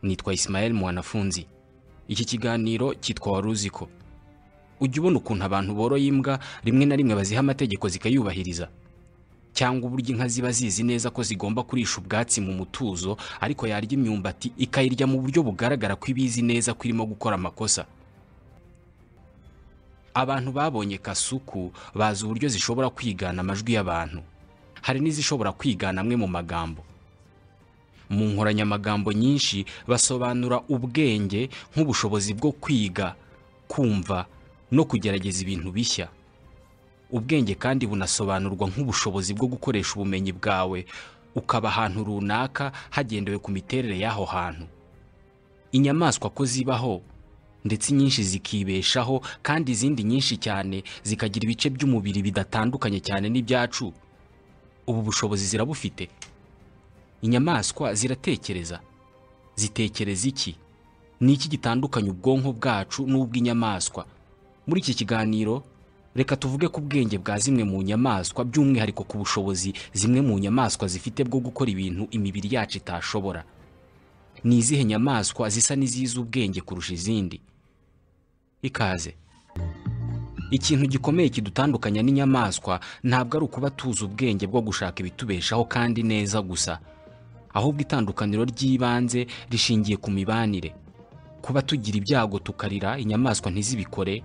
nitwa Ismael mwanafunzi iki kiganiro cyitwa wari uzi ko ujya ubona ukuntu abantu boroye imbwa rimwe na rimwe baziha amategeko zikayubahiriza cyangwa uburyo inka ziba zizi neza ko zigomba kurisha ubwatsi mu mutuzo ariko yarya imyumbati ikayirya mu buryo bugaragara ko ibizi neza ko irimo gukora amakosa abantu babonye kasuku bazi uburyo zishobora kwigana amajwi y'abantu hari n'izishobora kwigana amwe mu magambo mu nkoranyamagambo nyinshi basobanura ubwenge nk'ubushobozi bwo kwiga kumva no kugerageza ibintu bishya ubwenge kandi bunasobanurwa nk'ubushobozi bwo gukoresha ubumenyi bwawe ukaba ahantu runaka hagendewe ku miterere y'aho hantu inyamaswa ko zibaho ndetse inyinshi zikibeshaho kandi izindi nyinshi cyane zikagira ibice by'umubiri bidatandukanye cyane n'ibyacu ubu bushobozi zirabufite inyamaswa ziratekereza zitekereza iki ni iki gitandukanye ubwonko bwacu n'ubw'inyamaswa muri iki kiganiro reka tuvuge ku bwenge bwa zimwe mu nyamaswa by'umwihariko ku bushobozi zimwe mu nyamaswa zifite bwo gukora ibintu imibiri yacu itashobora ni izihe nyamaswa zisa n'izizi ubwenge kurusha izindi ikaze ikintu gikomeye kidutandukanya n'inyamaswa ntabwo ari ukuba tuzi ubwenge bwo gushaka ibitubeshaho kandi neza gusa ahubwo itandukaniro ry'ibanze rishingiye ku mibanire kuba tugira ibyago tukarira inyamaswa ntizibikore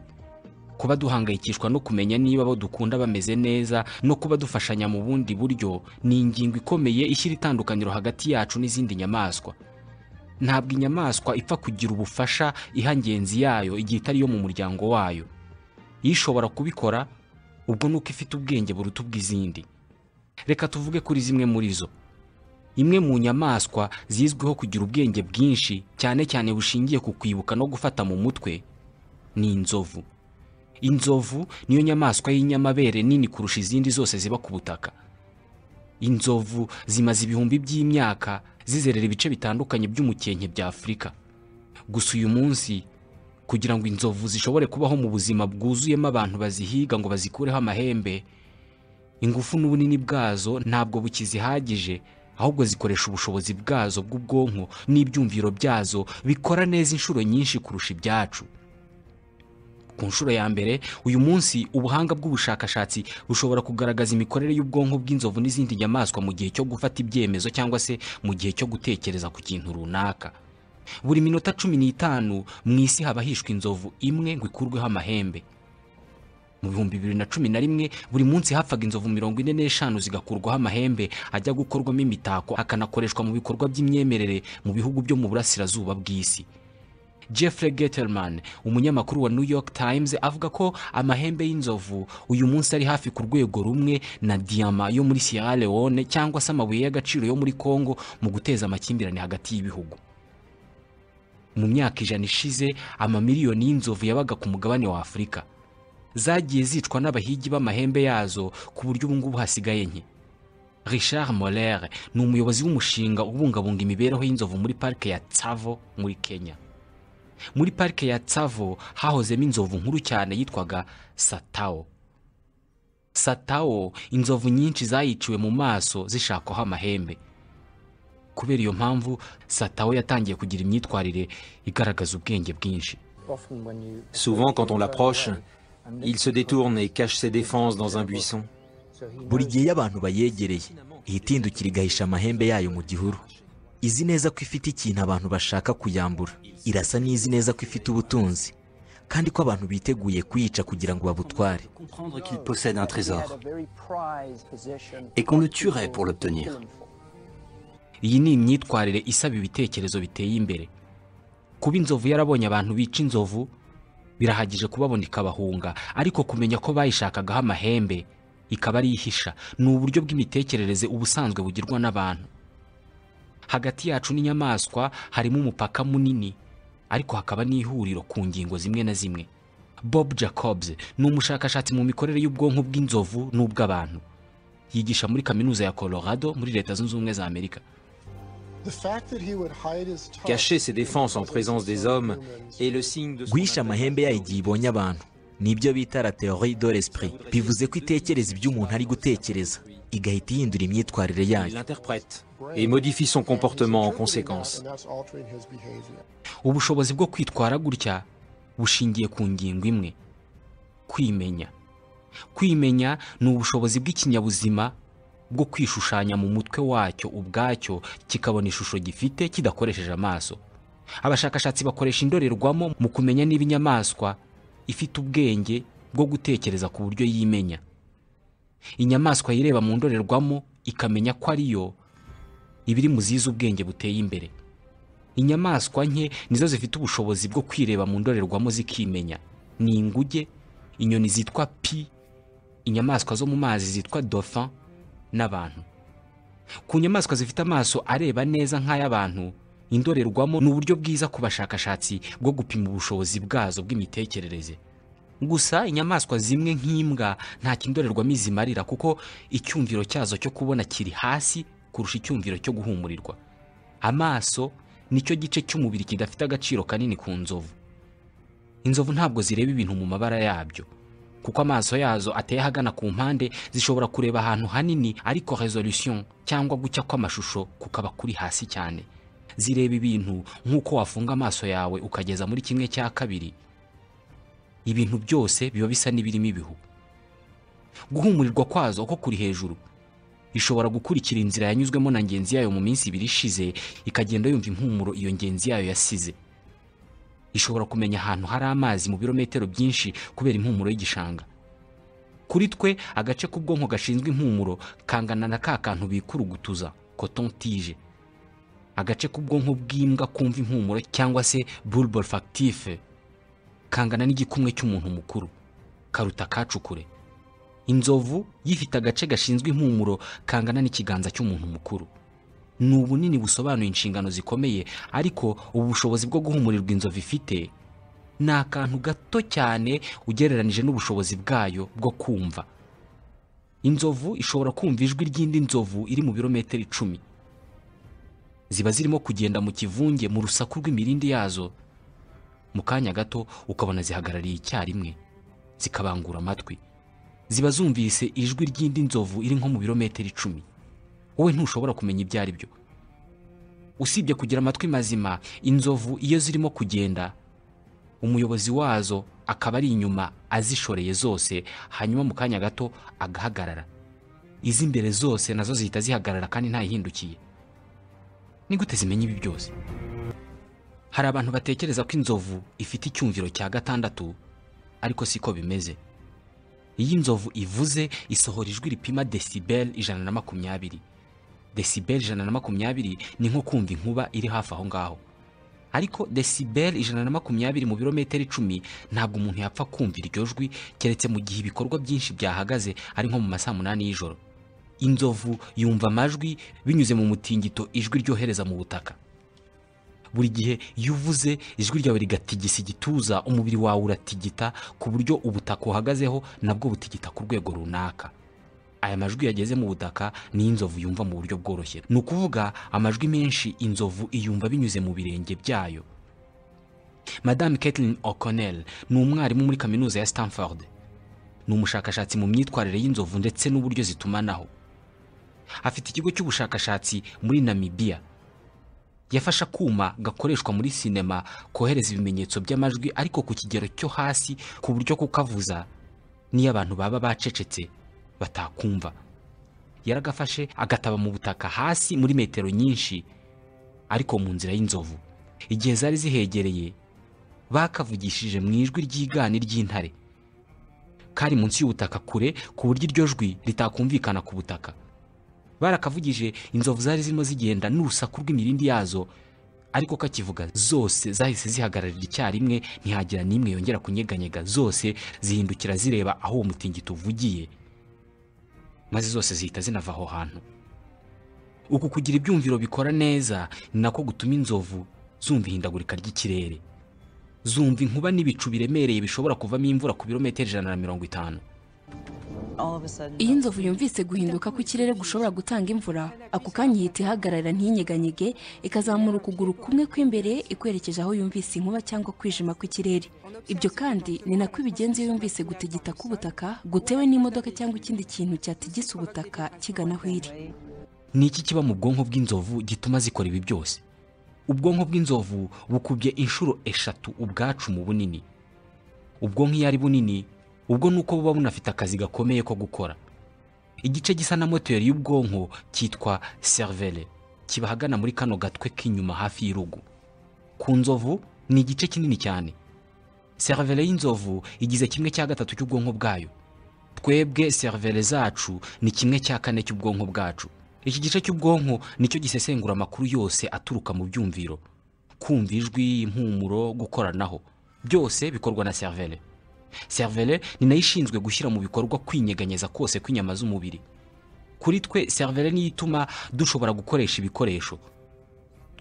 kuba duhangayikishwa no kumenya niba abo dukunda bameze neza no kuba dufashanya mu bundi buryo ni ingingo ikomeye ishyira itandukaniro hagati yacu n'izindi nyamaswa ntabwo inyamaswa ipfa kugira ubufasha iha ngenzi yayo igihe itari iyo mu muryango wayo iyo ishobora kubikora ubwo ni uko ifite ubwenge buruta ubw'izindi reka tuvuge kuri zimwe muri zo imwe mu nyamaswa zizwiho kugira ubwenge bwinshi cyane cyane bushingiye ku kwibuka no gufata mu mutwe ni inzovu inzovu niyo nyamaswa y'inyamabere nini kurusha izindi zose ziba ku butaka inzovu zimaze ibihumbi by'imyaka zizerera ibice bitandukanye by'umukenke bya afurika gusa uyu munsi kugira ngo inzovu zishobore kubaho mu buzima bwuzuyemo abantu bazihiga ngo bazikureho amahembe ingufu n'ubunini bwazo ntabwo bukizihagije ahubwo zikoresha ubushobozi bwazo bw'ubwonko n'ibyumviro byazo bikora neza inshuro nyinshi kurusha ibyacu ku nshuro ya mbere uyu munsi ubuhanga bw'ubushakashatsi bushobora kugaragaza imikorere y'ubwonko bw'inzovu n'izindi nyamaswa mu gihe cyo gufata ibyemezo cyangwa se mu gihe cyo gutekereza ku kintu runaka buri minota cumi n'itanu mu isi haba hishwe inzovu imwe ngo ikurweho amahembe mu bihumbi bibiri na cumi na rimwe buri munsi hapfaga inzovu mirongo ine n'eshanu zigakurwaho amahembe ajya gukorwamo imitako akanakoreshwa mu bikorwa by'imyemerere mu bihugu byo mu burasirazuba bw'isi Jeffrey Getterman umunyamakuru wa New York Times avuga ko amahembe y'inzovu uyu munsi ari hafi ku rwego rumwe na diyama yo muri Sierra Leone cyangwa se amabuye y'agaciro yo muri Congo mu guteza amakimbirane hagati y'ibihugu mu myaka ijana ishize amamiliyoni y'inzovu yabaga ku mugabane wa Afurika zagiye zicwa n'abahigi b'amahembe yazo ku buryo ubu ngubu hasigaye nke Richard Moller ni umuyobozi w'umushinga ubungabunga imibereho y'inzovu muri parike ya Tsavo muri Kenya muri parike ya Tsavo hahozemo inzovu nkuru cyane yitwaga satao satao inzovu nyinshi zayiciwe mu maso zishakaho amahembe kubera iyo mpamvu satao yatangiye kugira imyitwarire igaragaza ubwenge bwinshi Souvent, quand on l'approche, il se détourne et cache ses défenses dans un buisson. buri gihe iyo abantu bayegereye ihita ihindukira igahisha amahembe yayo mu gihuru izi neza ko ifite ikintu abantu bashaka kuyambura irasa n'izi neza ko ifite ubutunzi kandi ko abantu biteguye kuyica kugira ngo babutware Comprendre qu'il possède un trésor et qu'on le tuerait pour l'obtenir. iyi ni imyitwarire isaba ibitekerezo biteye imbere kuba inzovu yarabonye abantu bica inzovu birahagije kubabona ikabahunga ariko kumenya ko bayishakagaho amahembe ikaba ari ihisha ni uburyo bw'imitekerereze ubusanzwe bugirwa n'abantu hagati yacu n'inyamaswa harimo umupaka munini ariko hakaba n'ihuriro ku ngingo zimwe na zimwe bob jacobs ni umushakashatsi mu mikorere y'ubwonko bw'inzovu n'ubw'abantu yigisha muri kaminuza ya colorado muri leta zunze ubumwe za amerika Cacher ses défenses en présence des hommes est le signe de son guhisha amahembe yayo igihe ibonye abantu nibyo bita la théorie de l'esprit bivuze ko itekereza ibyo umuntu ari gutekereza igahita ihindura imyitwarire Il yayo l'interprète. et modifie son comportement en conséquence. ubushobozi bwo kwitwara gutya bushingiye ku ngingo imwe kwimenya kwimenya ni ubushobozi bw'ikinyabuzima bwo kwishushanya mu mutwe wacyo ubwacyo kikabona ishusho gifite kidakoresheje amaso abashakashatsi bakoresha indorerwamo mu kumenya niba inyamaswa ifite ubwenge bwo gutekereza ku buryo yimenya inyamaswa yireba mu ndorerwamo ikamenya ko ariyo ibiri mu zize ubwenge buteye imbere inyamaswa nke nizo zifite ubushobozi bwo kwireba mu ndorerwamo zikimenya ni inguge inyoni zitwa pi inyamaswa zo mu mazi zitwa dauphin n'abantu ku nyamaswa zifite amaso areba neza nk'ay'abantu indorerwamo ni uburyo bwiza ku bashakashatsi bwo gupima ubushobozi bwazo bw'imitekerereze gusa inyamaswa zimwe nk'imbwa nta kindorerwamo izimarira kuko icyumviro cyazo cyo kubona kiri hasi kurusha icyumviro cyo guhumurirwa amaso nicyo gice cy'umubiri kidafite agaciro kanini ku nzovu inzovu ntabwo zireba ibintu mu mabara yabyo kuko amaso yazo ateye ahagana ku mpande zishobora kureba ahantu hanini ariko resolution cyangwa gucya kw'amashusho kukaba kuri hasi cyane zireba ibintu nk'uko wafunga amaso yawe ukageza muri kimwe cya kabiri ibintu byose biba bisa n'ibirimo ibihu guhumurirwa kwazo ko kuri hejuru ishobora gukurikira inzira yanyuzwemo na ngenzi yayo mu minsi ibiri ishize ikagenda yumva impumuro iyo ngenzi yayo yasize ishobora kumenya ahantu hari amazi mu birometero byinshi kubera impumuro y'igishanga kuri twe agace k'ubwonko gashinzwe impumuro kangana na ka kantu bikurugutuza kotontije agace k'ubwonko bw'imbwa kumva impumuro cyangwa se bulbul factif kangana n'igikumwe cy'umuntu mukuru karuta kacukure inzovu yifite agace gashinzwe impumuro kangana n'ikiganza cy'umuntu mukuru ni ubunini busobanuye inshingano zikomeye ariko ubu bushobozi bwo guhumurirwa inzovu ifite ni akantu gato cyane ugereranije n'ubushobozi bwayo bwo kumva inzovu ishobora kumva ijwi ry'indi nzovu iri mu birometero icumi ziba zirimo kugenda mu kivunge mu rusaku rw'imirindi yazo mu kanya gato ukabona zihagarariye icyarimwe zikabangura amatwi ziba zumvise ijwi ry'indi nzovu iri nko mu birometero icumi wowe ntushobora kumenya ibyo ari byo usibye kugira amatwi mazima inzovu iyo zirimo kugenda umuyobozi wazo akaba ari inyuma azishoreye zose hanyuma mu kanya gato agahagarara iz'imbere zose nazo zihita zihagarara kandi ntayihindukiye ni gute zimenya ibi byose hari abantu batekereza ko inzovu ifite icyumviro cya gatandatu ariko siko bimeze iyo inzovu ivuze isohora ijwi ripima desibel ijana na makumyabiri desibel ijana na makumyabiri ni nko kumva inkuba iri hafi aho ngaho ariko desibel ijana na makumyabiri mu birometero icumi ntabwo umuntu yapfa kumva iryo jwi keretse mu gihe ibikorwa byinshi byahagaze ari nko mu ma saa munani y'ijoro inzovu yumva amajwi binyuze mu mutingito ijwi ryohereza mu butaka buri gihe iyo uvuze ijwi ryawe rigatigisa igituza umubiri wawe uratigita ku buryo ubutaka uhagazeho nabwo butigita ku rwego runaka aya majwi yageze mu butaka ni inzovu yumva mu buryo bworoshye ni ukuvuga amajwi menshi inzovu iyumva binyuze mu birenge byayo madame Caitlin O'Connell ni umwarimu muri kaminuza ya Stanford ni umushakashatsi mu myitwarire y'inzovu ndetse n'uburyo zitumanaho afite ikigo cy'ubushakashatsi muri Namibia yafashe akuma gakoreshwa muri sinema kohereza ibimenyetso by'amajwi ariko ku kigero cyo hasi ku buryo kukavuza n'iyo abantu baba bacecetse batakumva yaragafashe agataba mu butaka hasi muri metero nyinshi ariko mu nzira y'inzovu igihe zari zihegereye bakavugishije mu ijwi ryigani ry'intare kari munsi y'ubutaka kure ku buryo iryo jwi ritakumvikana ku butaka barakavugije inzovu zari zirimo zigenda n'urusaku rw'imirindi yazo ariko kakivuga zose zahise zihagararira icyarimwe ntihagira n'imwe yongera kunyeganyega zose zihindukira zireba aho uwo mutingito uvugiye maze zose zihita zinava aho hantu uku kugira ibyumviro bikora neza ni nako gutuma inzovu zumva ihindagurika ry'ikirere zumva inkuba n'ibicu biremereye bishobora kuvamo imvura ku birometero ijana na mirongo itanu iyo inzovu yumvise guhinduka kw'ikirere gushobora gutanga imvura ako kanya ihita ihagarara ntinyeganyege ikazamura ukuguru kumwe kw'imbere ikwerekeje aho yumvise inkuba cyangwa kwijima kw'ikirere ibyo kandi ni nako ibigenza iyo yumvise gutigita k'ubutaka gutewe n'imodoka cyangwa ikindi kintu cyatigisa ubutaka kigana aho iri ni iki kiba mu bwonko bw'inzovu gituma zikora ibi byose ubwonko bw'inzovu bukubye inshuro eshatu ubwacu mu bunini ubwonko iyo ari bunini ubwo ni uko buba bunafite akazi gakomeye ko gukora igice gisa na moteri y'ubwonko cyitwa cervelle kiba ahagana muri kano gatwe k'inyuma hafi y'urugu ku nzovu ni igice kinini cyane cervelle y'inzovu igize kimwe cya gatatu cy'ubwonko bwayo twebwe serivere zacu ni kimwe cya kane cy'ubwonko bwacu iki gice cy'ubwonko nicyo gisesengura amakuru yose aturuka mu byumviro kumva ijwi impumuro gukoranaho byose bikorwa na serivere serivere ni nayo ishinzwe gushyira mu bikorwa kwinyeganyeza kose kw'inyama z'umubiri kuri twe serivere niyo ituma dushobora gukoresha ibikoresho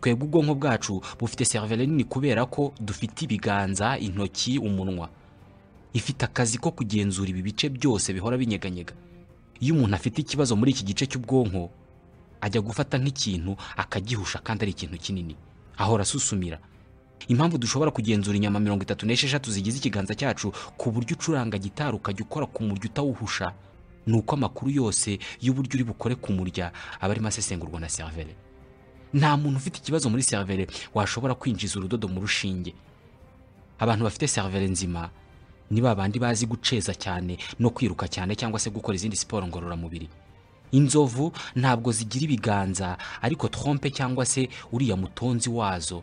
twebwe ubwonko bwacu bufite serivere nini kubera ko dufite ibiganza intoki umunwa ifite akazi ko kugenzura ibi bice byose bihora binyeganyega iyo umuntu afite ikibazo muri iki gice cy'ubwonko ajya gufata nk'ikintu akagihusha kandi ari ikintu kinini ahora asusumira impamvu dushobora kugenzura inyama mirongo itatu n'esheshatu zigize ikiganza cyacu ku buryo ucuranga gitari ukajya ukora ku murya utawuhusha ni uko amakuru yose y'uburyo uri bukore ku murya aba arimo asesengurwa na serivere nta muntu ufite ikibazo muri serivere washobora kwinjiza urudodo mu rushinge abantu bafite serivere nzima ni ba bandi bazi guceza cyane no kwiruka cyane cyangwa se gukora izindi siporo ngororamubiri inzovu ntabwo zigira ibiganza ariko trompe cyangwa se uriya mutonzi wazo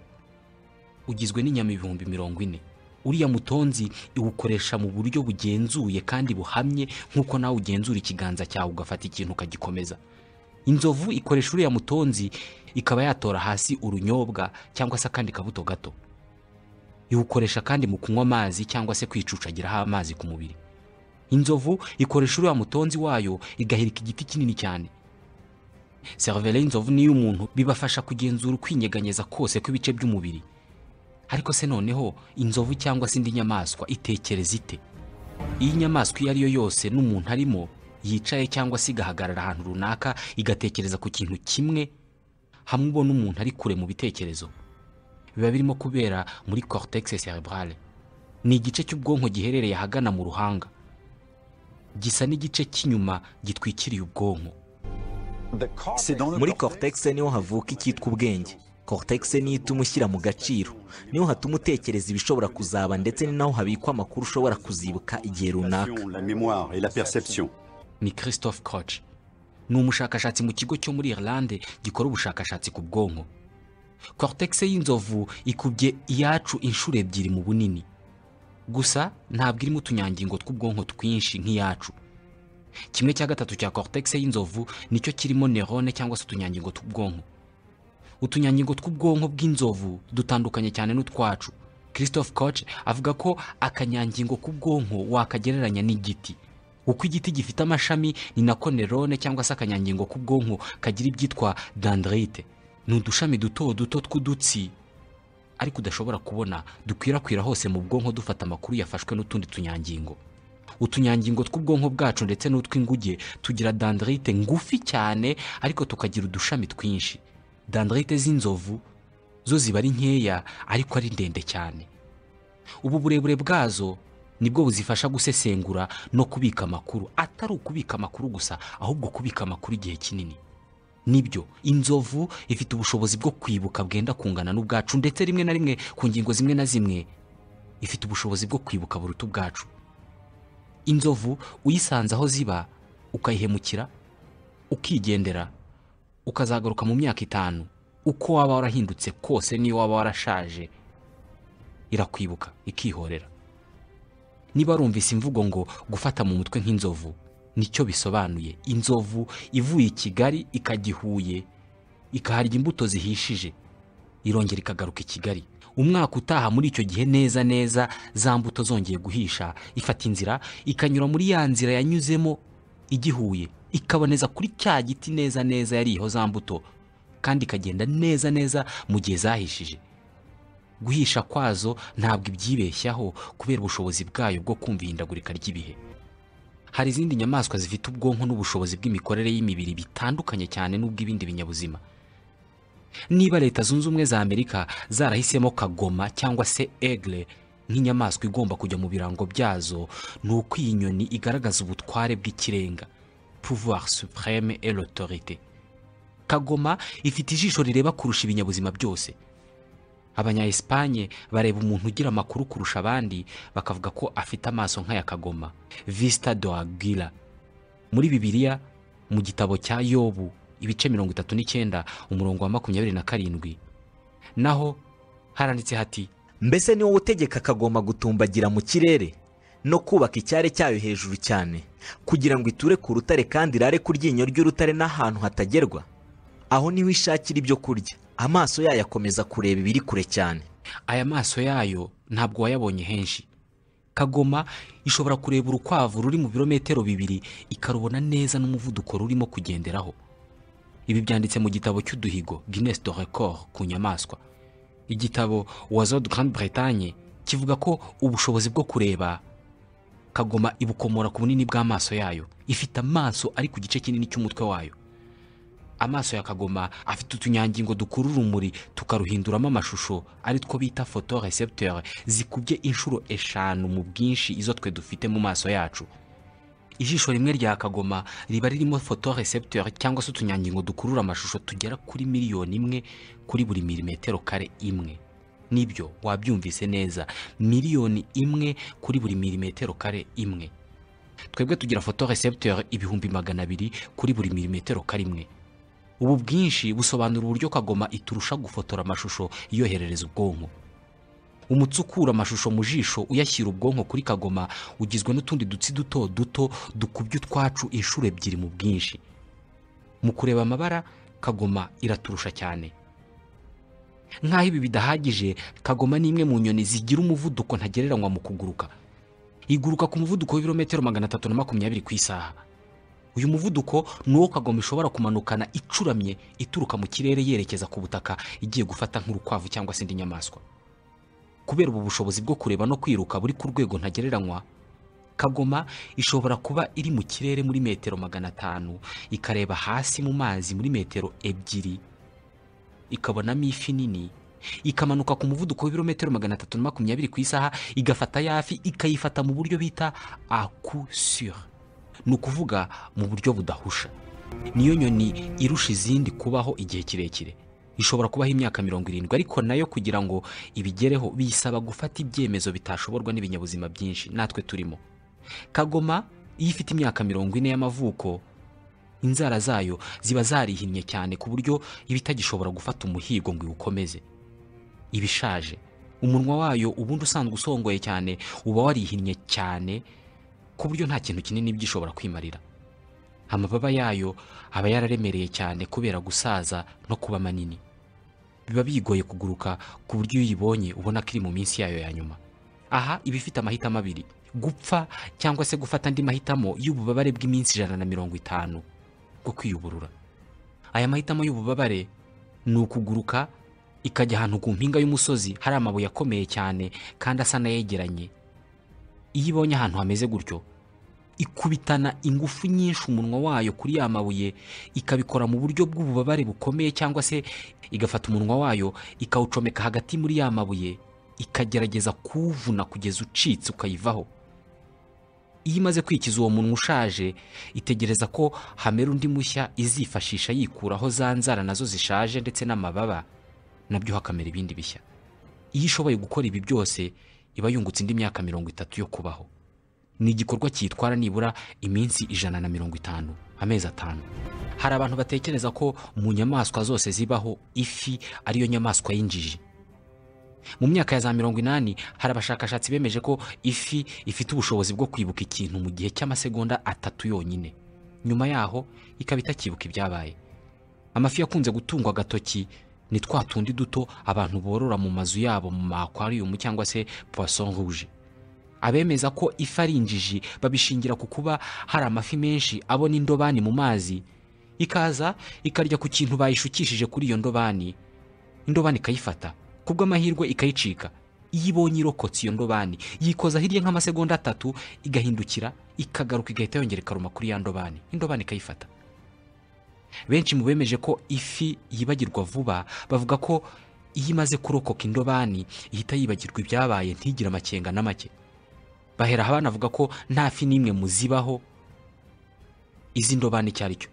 ugizwe n'inyama ibihumbi mirongo ine uriya mutonzi iwukoresha mu buryo bugenzuye kandi buhamye nk'uko nawe ugenzura ikiganza cyawe ugafata ikintu ukagikomeza inzovu ikoresha uriya mutonzi ikaba yatora hasi urunyobwa cyangwa se akandi kabuto gato iwukoresha kandi mu kunywa amazi cyangwa se kwicucagiraho amazi ku mubiri inzovu ikoresha uriya mutonzi wayo igahirika igiti kinini cyane serivere y'inzovu niyo umuntu bibafasha kugenzura ukwinyeganyeza kose kw'ibice by'umubiri ariko se noneho inzovu cyangwa se indi nyamaswa itekereza ite iyo inyamaswa iyo ari yo yose n'umuntu arimo yicaye cyangwa se igahagarara ahantu runaka igatekereza ku kintu kimwe hamwe ubona umuntu ari kure mu bitekerezo biba birimo kubera muri cortex cerebrale ni igice cy'ubwonko giherereye ahagana mu ruhanga gisa n'igice cy'inyuma gitwikiriye ubwonko muri cortex niho havuka icyitwa ubwenge cortex niyo ituma ushyira mu gaciro niho hatuma utekereza ibishobora kuzaba ndetse ni naho habikwa amakuru ushobora kuzibuka igihe runaka la mémoire et la perception. ni christophe koch ni umushakashatsi mu kigo cyo muri irlande gikora ubushakashatsi ku bwonko cortex y'inzovu ikubye iyacu inshuro ebyiri mu bunini gusa ntabwo irimo utunyangingo tw'ubwonko twinshi nk'iyacu kimwe cya gatatu cya cortex y'inzovu nicyo kirimo nerone cyangwa se utunyangingo tw'ubwonko utunyangingo tw'ubwonko bw'inzovu dutandukanye cyane n'utwacu christophe koch avuga ko akanyangingo k'ubwonko wakagereranya n'igiti uko igiti gifite amashami ni nako nerone cyangwa se akanyangingo k'ubwonko kagira ibyitwa dendrite ni udushami duto duto tw'udutsi ariko udashobora kubona dukwirakwira hose mu bwonko dufata amakuru yafashwe n'utundi tunyangingo utunyangingo tw'ubwonko bwacu ndetse n'utw'inguge tugira dandrite ngufi cyane ariko tukagira udushami twinshi dandrite z'inzovu zo ziba ari nkeya ariko ari ndende cyane ubu burebure bwazo nibwo buzifasha gusesengura no kubika amakuru atari ukubika amakuru gusa ahubwo kubika amakuru igihe kinini nibyo inzovu ifite ubushobozi bwo kwibuka bwenda kungana n'ubwacu ndetse rimwe na rimwe ku ngingo zimwe na zimwe ifite ubushobozi bwo kwibuka buruta ubwacu inzovu uyisanze aho ziba ukayihemukira ukigendera ukazagaruka mu myaka itanu uko waba warahindutse kose n'iyo waba warashaje irakwibuka ikihorera niba rumvise imvugo ngo gufata mu mutwe nk'inzovu nicyo bisobanuye inzovu ivuye i kigali ikajya i huye ikaharya imbuto zihishije irongera ikagaruka i kigali umwaka utaha muri icyo gihe neza neza za mbuto zongeye guhisha ifata inzira ikanyura muri ya nzira yanyuzemo igihuye ikaboneza kuri cya giti neza neza yariyeho za mbuto kandi ikagenda neza neza mu gihe zahishije guhisha kwazo ntabwo ibyibeshyaho kubera ubushobozi bwayo bwo kumva ihindagurika ry'ibihe hari izindi nyamaswa zifite ubwonko n'ubushobozi bw'imikorere y'imibiri bitandukanye cyane n'ubw'ibindi binyabuzima niba leta zunze ubumwe za amerika zarahisemo kagoma cyangwa se egle nk'inyamaswa igomba kujya mu birango byazo ni uko iyi nyoni igaragaza ubutware bw'ikirenga pouvoir supreme et l'autorité kagoma ifite ijisho rireba kurusha ibinyabuzima byose abanya Espagne bareba umuntu ugira amakuru kurusha abandi bakavuga ko afite amaso nk'aya kagoma vista do aguila muri bibiliya mu gitabo cya yobu ibice mirongo itatu n'icyenda umurongo wa makumyabiri na karindwi naho haranditse hati mbese ni wowe utegeka kagomba gutumbagira mu kirere no kubaka icyare cyayo hejuru cyane kugira ngo iture ku rutare kandi irare ku ryinyo ry'urutare n'ahantu hatagerwa aho niho ishakira ibyo kurya amaso yayo akomeza kureba ibiri kure cyane aya maso yayo ntabwo wayabonye henshi kagoma ishobora kureba urukwavu ruri mu birometero bibiri ikarubona neza n'umuvuduko rurimo kugenderaho ibi byanditse mu gitabo cy'uduhigo Guinness de record ku nyamaswa igitabo wazo de Grande Bretagne kivuga ko ubushobozi bwo kureba kagoma ibukomora ku bunini bw'amaso yayo ifite amaso ari ku gice kinini cy'umutwe wayo amaso ya kagoma afite utunyangingo dukurura urumuri tukaruhinduramo amashusho ari two bita photorecepteur zikubye inshuro eshanu mu bwinshi izo twe dufite mu maso yacu ijisho rimwe rya kagoma riba ririmo photorecepteur cyangwa se utunyangingo dukurura amashusho tugera kuri miliyoni imwe kuri buri milimetero kare imwe nibyo wabyumvise neza miliyoni imwe kuri buri milimetero kare imwe twebwe tugira photorecepteur ibihumbi magana abiri kuri buri milimetero kare imwe ubu bwinshi busobanura uburyo kagoma iturusha gufotora amashusho yoherereza ubwonko umutsi ukura amashusho mu jisho uyashyira ubwonko kuri kagoma ugizwe n'utundi dutsi duto duto dukubye utwacu inshuro ebyiri mu bwinshi mu kureba amabara kagoma iraturusha cyane nk'aho ibi bidahagije kagoma ni imwe mu nyoni zigira umuvuduko ntagereranywa mu kuguruka iguruka ku muvuduko w'ibirometero magana atatu na makumyabiri ku isaha uyu muvuduko ni uwo kagoma ishobora kumanukana icuramye ituruka mu kirere yerekeza ku butaka igiye gufata nk'urukwavu cyangwa se indi nyamaswa kubera ubu bushobozi bwo kureba no kwiruka buri ku rwego ntagereranywa kagoma ishobora kuba iri mu kirere muri metero magana atanu ikareba hasi mu mazi muri metero ebyiri ikabonamo ifi nini ikamanuka ku muvuduko w'ibirometero magana atatu na makumyabiri ku isaha igafata yafi ikayifata mu buryo bita akusure ni ukuvuga mu buryo budahusha niyo nyoni irusha izindi kubaho igihe kirekire ishobora kubaho imyaka mirongo irindwi ariko nayo kugira ngo ibigereho biyisaba gufata ibyemezo bitashoborwa n'ibinyabuzima byinshi natwe turimo kagoma iyo ifite imyaka mirongo ine y'amavuko inzara zayo ziba zarihinnye cyane ku buryo iba itagishobora gufata umuhigo ngo iwukomeze iba ishaje umunwa wayo ubundi usanzwe usongoye cyane uba warihinnye cyane ku buryo nta kintu kinini byishobora kwimarira amababa yayo aba yararemereye cyane kubera gusaza no kuba manini biba bigoye kuguruka ku buryo iyo uyibonye ubona ko iri mu minsi yayo ya nyuma aha iba ifite amahitamo abiri gupfa cyangwa se gufata andi mahitamo y'ububabare bw'iminsi ijana na mirongo itanu bwo kwiyuburura aya mahitamo y'ububabare ni ukuguruka ikajya ahantu ku mpinga y'umusozi hari amabuye akomeye cyane kandi asa n'ayegeranye iyo ibonye ahantu hameze gutyo ikubitana ingufu nyinshi umunwa wayo kuri ya mabuye ikabikora mu buryo bw'ububabare bukomeye cyangwa se igafata umunwa wayo ikawucomeka hagati muri ya mabuye ikagerageza kuwuvuna kugeza ucitse ukayivaho iyo imaze kwikiza uwo munwa ushaje itegereza ko hamera undi mushya izifashisha yikuraho za nzara nazo zishaje ndetse n'amababa nabyo hakamera ibindi bishya iyo ishoboye gukora ibi byose iba yungutse indi myaka mirongo itatu yo kubaho ni igikorwa cyitwara nibura iminsi ijana na mirongo itanu amezi atanu hari abantu batekereza ko mu nyamaswa zose zibaho ifi ariyo nyamaswa y'injiji mu myaka ya za mirongo inani hari abashakashatsi bemeje ko ifi ifite ubushobozi bwo kwibuka ikintu mu gihe cy'amasegonda atatu yonyine nyuma yaho ikaba itakibuka ibyabaye amafi yakunze gutungwa agatoki ni twa tundi duto abantu borora mu mazu yabo mu makwariumu cyangwa se poisson rouge abemeza ko ifi ari injiji babishingira ku kuba hari amafi menshi abona indobani mu mazi ikaza ikarya ku kintu bayishukishije kuri iyo ndobani indobani ikayifata kubw'amahirwe ikayicika iyo ibonye irokotse iyo ndobani yikoza hirya nk'amasegonda atatu igahindukira ikagaruka igahita yongera ikaruma kuri ya ndobani indobani ikayifata benshi mu bemeje ko ifi yibagirwa vuba bavuga ko iyo imaze kurokoka indobani ihita yibagirwa ibyabaye ntigire amakenga na make bahera abana avuga ko nta fi n'imwe mu zibaho izi ndobani icyo ari cyo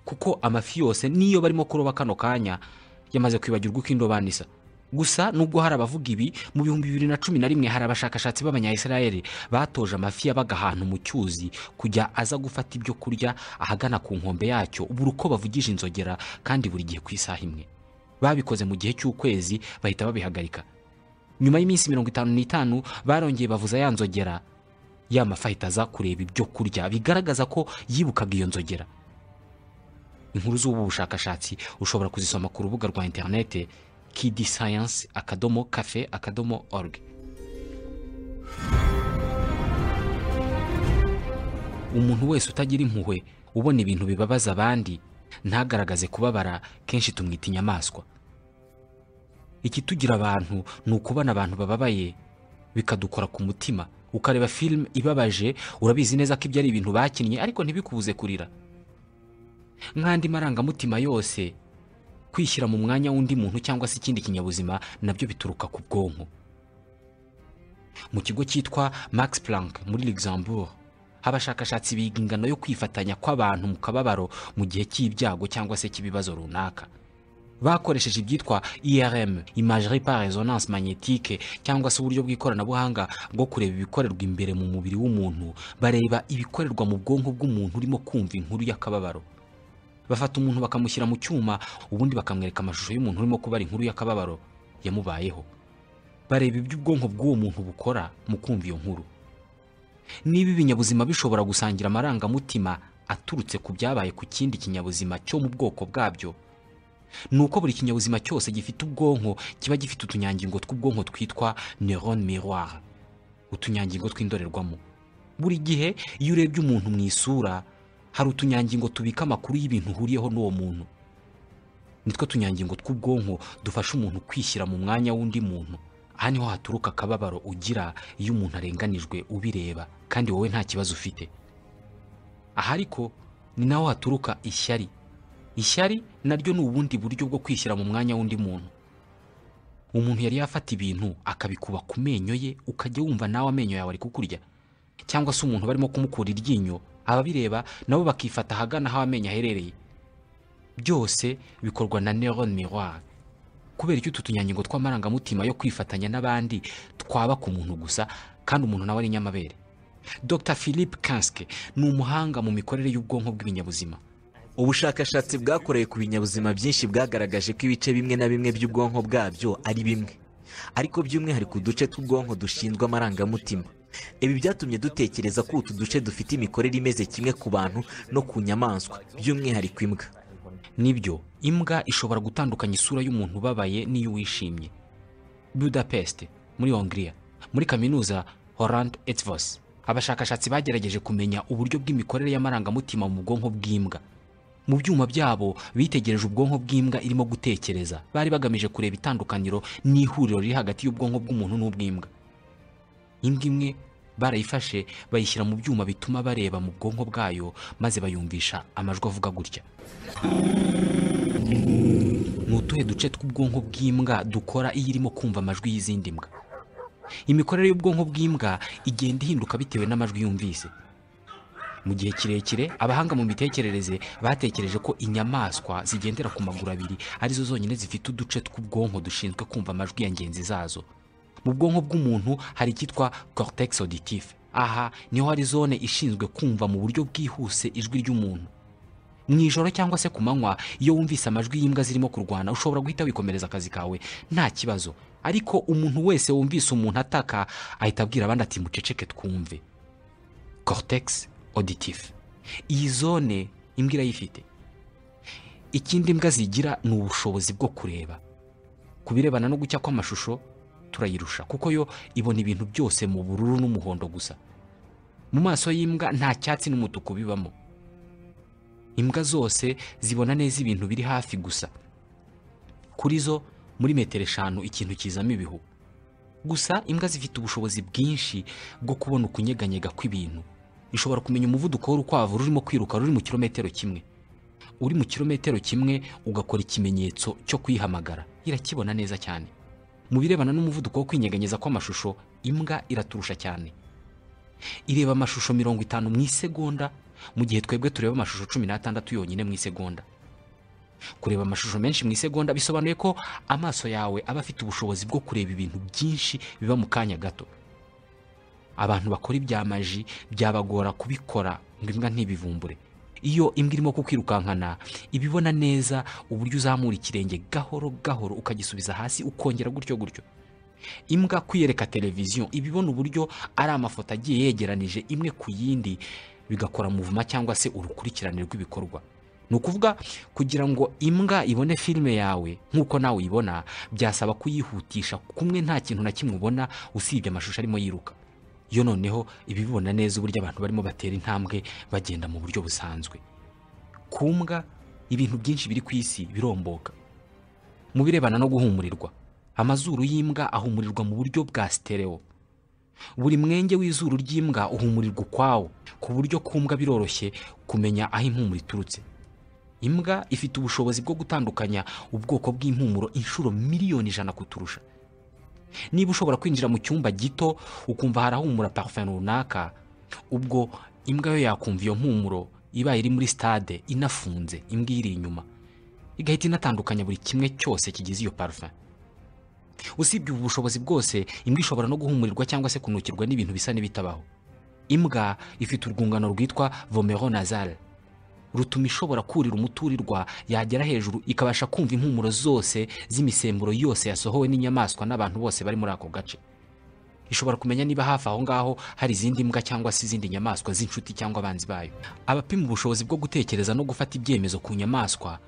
kuko amafi yose niyo barimo kuroba kano kanya yamaze kwibagirwa uko indobani isa gusa nubwo hari abavuga ibi mu bihumbi bibiri na cumi na rimwe hari abashakashatsi b'abanyayisirayeli batoje amafi yabaga ahantu mu cyuzi kujya aza gufata ibyo kurya ahagana ku nkombe yacyo buri uko bavugije inzogera kandi buri gihe ku isaha imwe babikoze mu gihe cy'ukwezi bahita babihagarika nyuma y'iminsi mirongo itanu n'itanu barongeye bavuza ya nzogera ya mafi ahita aza kureba ibyo kurya bigaragaza ko yibukaga iyo nzogera inkuru z'ubu bushakashatsi ushobora kuzisoma ku rubuga rwa interinete kidi sayansi akadomo kafe akadomo org umuntu wese utagira impuhwe ubona ibintu bibabaza abandi ntagaragaze kubabara kenshi tumwita inyamaswa ikitugira abantu ni ukubona abantu bababaye bikadukora ku mutima ukareba filime ibabaje urabizi neza ko ibyo ari ibintu bakinnye ariko ntibikubuze kurira nk'andi marangamutima yose kwishyira mu mwanya w'undi muntu cyangwa se ikindi kinyabuzima nabyo bituruka ku bwonko mu kigo cyitwa max planck muri luxembourg abashakashatsi biga ingano yo kwifatanya kw'abantu mu kababaro mu gihe cy'ibyago cyangwa se cy'ibibazo runaka bakoresheje ibyitwa irm imagerie par resonance magnétique cyangwa se uburyo bw'ikoranabuhanga bwo kureba ibikorerwa imbere mu mubiri w'umuntu bareba ibikorerwa mu bwonko bw'umuntu urimo kumva inkuru y'akababaro bafata umuntu bakamushyira mu cyuma ubundi bakamwereka amashusho y'umuntu urimo kubara inkuru y'akababaro yamubayeho bareba ibyo ubwonko bw'uwo muntu bukora mu kumva iyo nkuru niba ibinyabuzima bishobora gusangira amarangamutima aturutse ku byabaye ku kindi kinyabuzima cyo mu bwoko bwabyo ni uko buri kinyabuzima cyose gifite ubwonko kiba gifite utunyangingo tw'ubwonko twitwa neurone miroir utunyangingo tw'indorerwamo buri gihe iyo urebye umuntu mu isura hari utunyangingo tubika amakuru y'ibintu uhuriyeho n'uwo muntu nitwo tunyangingo tw'ubwonko dufasha umuntu kwishyira mu mwanya w'undi muntu aha niho haturuka akababaro ugira iyo umuntu arenganijwe ubireba kandi wowe nta kibazo ufite aha ariko ni naho haturuka ishyari ishyari naryo ni ubundi buryo bwo kwishyira mu mwanya w'undi muntu umuntu yari yafata ibintu akabikuba ku menyo ye ukajya wumva nawe amenyo yawe ari kukurya cyangwa se umuntu barimo kumukura iryinyo ababireba nabo bakifata ahagana aho amenyo aherereye byose bikorwa na neurone miroir kubera icyo utu tunyangingo tw'amarangamutima yo kwifatanya n'abandi twaba ku muntu gusa kandi umuntu nawe ari nyamabere dr philippe kanske ni umuhanga mu mikorere y'ubwonko bw'ibinyabuzima ubushakashatsi bwakorewe ku binyabuzima byinshi bwagaragaje ko ibice bimwe na bimwe by'ubwonko bwabyo ari bimwe ariko by'umwihariko uduce tw'ubwonko dushinzwe amarangamutima ibi byatumye dutekereza ko utu duce dufite imikorere imeze kimwe ku bantu no ku nyamaswa by'umwihariko imbwa nibyo imbwa ishobora gutandukanya isura y'umuntu ubabaye n'iy'uwishimye budapest muri hongiriya muri kaminuza horand etvos abashakashatsi bagerageje kumenya uburyo bw'imikorere y'amarangamutima mu bwonko bw'imbwa mu byuma byabo bitegereje ubwonko bw'imbwa irimo gutekereza bari bagamije kureba itandukaniro n'ihuriro riri hagati y'ubwonko bw'umuntu n'ubw'imbwa imbwa imwe barayifashe bayishyira mu byuma bituma bareba mu bwonko bwayo maze bayumvisha amajwi avuga gutya ni utuhe duce tw'ubwonko bw'imbwa dukora iyo irimo kumva amajwi y'izindi mbwa imikorere y'ubwonko bw'imbwa igenda ihinduka bitewe n'amajwi yumvise mu gihe kirekire abahanga mu mitekerereze batekereje ko inyamaswa zigendera ku maguru abiri arizo zonyine zifite uduce tw'ubwonko dushinzwe kumva amajwi ya ngenzi zazo mu bwonko bw'umuntu hari icyitwa cortex auditif aha niho hari zone ishinzwe kumva mu buryo bwihuse ijwi ry'umuntu mu ijoro cyangwa se ku manywa iyo wumvise amajwi y'imbwa zirimo kurwana ushobora guhita wikomereza akazi kawe nta kibazo ariko umuntu wese wumvise umuntu ataka ahita abwira abandi ati muceceke twumve cortex auditif iyi zone imbwa irayifite ikindi imbwa zigira ni ubushobozi bwo kureba ku birebana no gucya kw'amashusho turayirusha kuko yo ibona ibintu byose mu bururu n'umuhondo gusa mu maso y'imbwa nta cyatsi n'umutuku bibamo imbwa zose zibona neza ibintu biri hafi gusa kuri zo muri metero eshanu ikintu kizamo ibihu gusa imbwa zifite ubushobozi bwinshi bwo kubona ukunyeganyega kw'ibintu ishobora kumenya umuvuduko w'urukwavu rurimo kwiruka ruri mu kirometero kimwe uri mu kirometero kimwe ugakora ikimenyetso cyo kuyihamagara irakibona neza cyane mu birebana n'umuvuduko wo kwinyeganyeza kw'amashusho imbwa iraturusha cyane ireba amashusho mirongo itanu mu isegonda mu gihe twebwe tureba amashusho cumi n'atandatu yonyine mu isegonda kureba amashusho menshi mu isegonda bisobanuye ko amaso yawe aba afite ubushobozi bwo kureba ibintu byinshi biba mu kanya gato abantu bakora ibya maji byabagora kubikora ngo imbwa ntibivumbure iyo imbwa irimo kukwirukankana iba ibona neza uburyo uzamura ikirenge gahoro gahoro ukagisubiza hasi ukongera gutyo gutyo imbwa kwiyereka televiziyo iba ibona uburyo ari amafoto agiye yegeranije imwe ku yindi bigakora muvuma cyangwa se urukurikirane rw'ibikorwa ni ukuvuga kugira ngo imbwa ibone filime yawe nk'uko nawe uyibona byasaba kuyihutisha kumwe nta kintu na kimwe ubona usibye amashusho arimo yiruka yo noneho ibibona neza uburyo abantu barimo batera intambwe bagenda mu buryo busanzwe ku mbwa ibintu byinshi biri ku isi biromboka mu birebana no guhumurirwa amazuru y'imbwa ahumurirwa mu buryo bwa sitereo buri mwenge w'izuru ry'imbwa uhumurirwa ukwawo ku buryo ku mbwa biroroshye kumenya aho impumuro iturutse imbwa ifite ubushobozi bwo gutandukanya ubwoko bw'impumuro inshuro miliyoni ijana kuturusha niba ushobora kwinjira mu cyumba gito ukumva harahumura parufe runaka ubwo imbwa yo yakumva iyo mpumuro ibaye iri muri stade inafunze imbwa iyiri inyuma igahita inatandukanya buri kimwe cyose kigize iyo parufe usibye ubu bushobozi bwose imbwa ishobora no guhumurirwa cyangwa se kunukirwa n'ibintu bisa n'ibitabaho imbwa ifite urwungano rwitwa vomero nazale rutuma ishobora kurira umuturirwa yagera hejuru ikabasha kumva impumuro zose z'imisemburo yose yasohowe n'inyamaswa n'abantu bose bari muri ako gace ishobora kumenya niba hafi aho ngaho hari izindi mbwa cyangwa se izindi nyamaswa z'inshuti cyangwa abanzi bayo abapima ubushobozi bwo gutekereza no gufata ibyemezo ku nyamaswa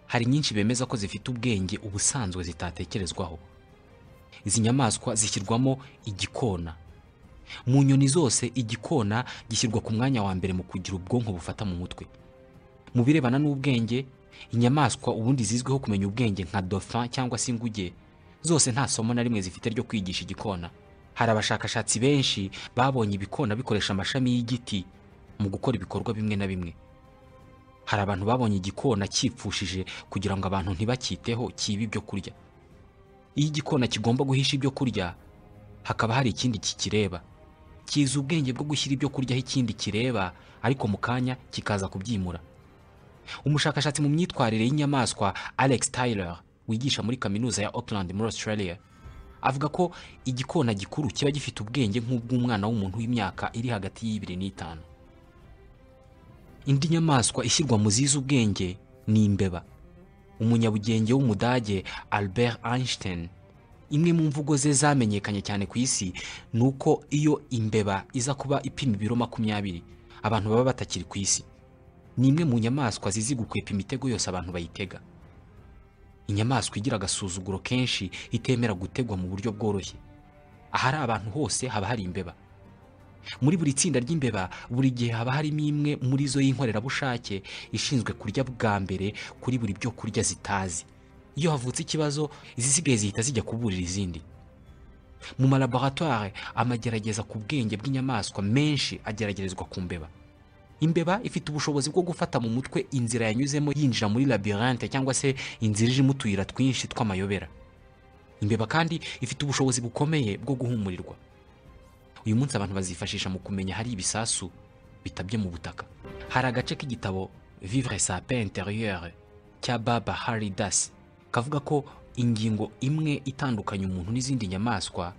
hari nyinshi bemeza ko zifite ubwenge ubusanzwe zitatekerezwaho izi nyamaswa zishyirwamo igikona mu nyoni zose igikona gishyirwa ku mwanya wa mbere mu kugira ubwonko bufata mu mutwe mu birebana n'ubwenge inyamaswa ubundi zizwiho kumenya ubwenge nka dauphin cyangwa se inguge zose nta somo na rimwe zifite ryo kwigisha igikona hari abashakashatsi benshi babonye ibikona bikoresha amashami y'igiti mu gukora ibikorwa bimwe na bimwe hari abantu babonye igikona cyipfushije kugira ngo abantu ntibakiteho kibe ibyo kurya iyo igikona kigomba guhisha ibyo kurya hakaba hari ikindi kikireba kizi ubwenge bwo gushyira ibyo kuryaho ikindi kireba ariko mu kanya kikaza kubyimura umushakashatsi mu myitwarire y'inyamaswa alex tyler wigisha muri kaminuza ya auckland muri australia avuga ko igikona gikuru kiba gifite ubwenge nk'ubw'umwana w'umuntu w'imyaka iri hagati y'ibiri n'itanu indi nyamaswa ishyirwa mu zizi ubwenge ni imbeba umunyabugenge w'umudage albert einstein imwe mu mvugo ze zamenyekanye cyane ku isi ni uko iyo imbeba iza kuba ipima ibiro makumyabiri abantu baba batakiri ku isi ni imwe mu nyamaswa zizi gukwepa imitego yose abantu bayitega inyamaswa igira agasuzuguro kenshi itemera gutegwa mu buryo bworoshye ahari abantu hose haba hari imbeba muri buri tsinda ry'imbeba buri gihe haba harimo imwe muri zo y'inkorerabushake ishinzwe kurya bwa mbere kuri buri byo kurya zitazi iyo havutse ikibazo izisigaye zihita zijya kuburira izindi mu malaboratware amagerageza ku bwenge bw'inyamaswa menshi ageragerezwa ku mbeba imbeba ifite ubushobozi bwo gufata mu mutwe inzira yanyuzemo yinjira muri labyrinthe cyangwa se inzira irimo utuyira twinshi tw'amayobera imbeba kandi ifite ubushobozi bukomeye bwo guhumurirwa uyu munsi abantu bazifashisha mu kumenya hari ibisasu bitabye mu butaka hari agace k'igitabo vivre sa pe interieure cya baba hari dasi kavuga ko ingingo imwe itandukanya umuntu n'izindi nyamaswa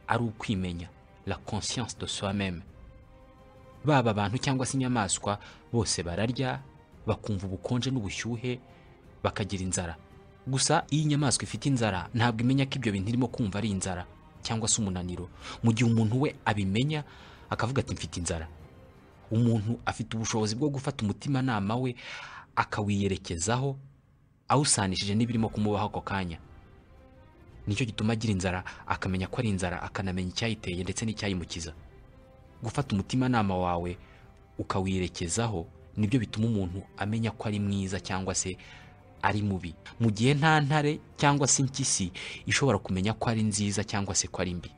ari ukwimenya la conscience de soi-même baba abantu cyangwa se inyamaswa bose bararya bakumva ubukonje n'ubushyuhe bakagira inzara gusa iyo inyamaswa ifite inzara ntabwo imenya ko ibyo bintu irimo kumva ari inzara cyangwa se umunaniro mu gihe umuntu we abimenya akavuga ati mfite inzara umuntu afite ubushobozi bwo gufata umutimanama we akawiyerekezaho awusanishije n'ibirimo kumubaho ako kanya nicyo gituma agira inzara akamenya ko ari inzara akanamenya icyayiteye ndetse n'icyayimukiza gufata umutimanama wawe ukawirekezaho nibyo bituma umuntu amenya ko ari mwiza cyangwa se ari mubi mu gihe nta ntare cyangwa se impyisi ishobora kumenya ko ari nziza cyangwa se ko ari mbi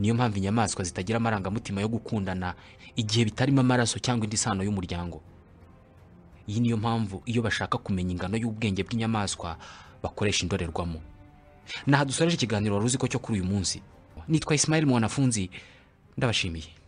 niyo mpamvu inyamaswa zitagira amarangamutima yo gukundana igihe bitarimo amaraso cyangwa indi sano y'umuryango iyi niyo mpamvu iyo bashaka kumenya ingano y'ubwenge bw'inyamaswa bakoresha indorerwamo naha dusoreje ikiganiro wari uzi ko cyo kuri uyu munsi nitwa Ismail mwanafunzi ndabashimiye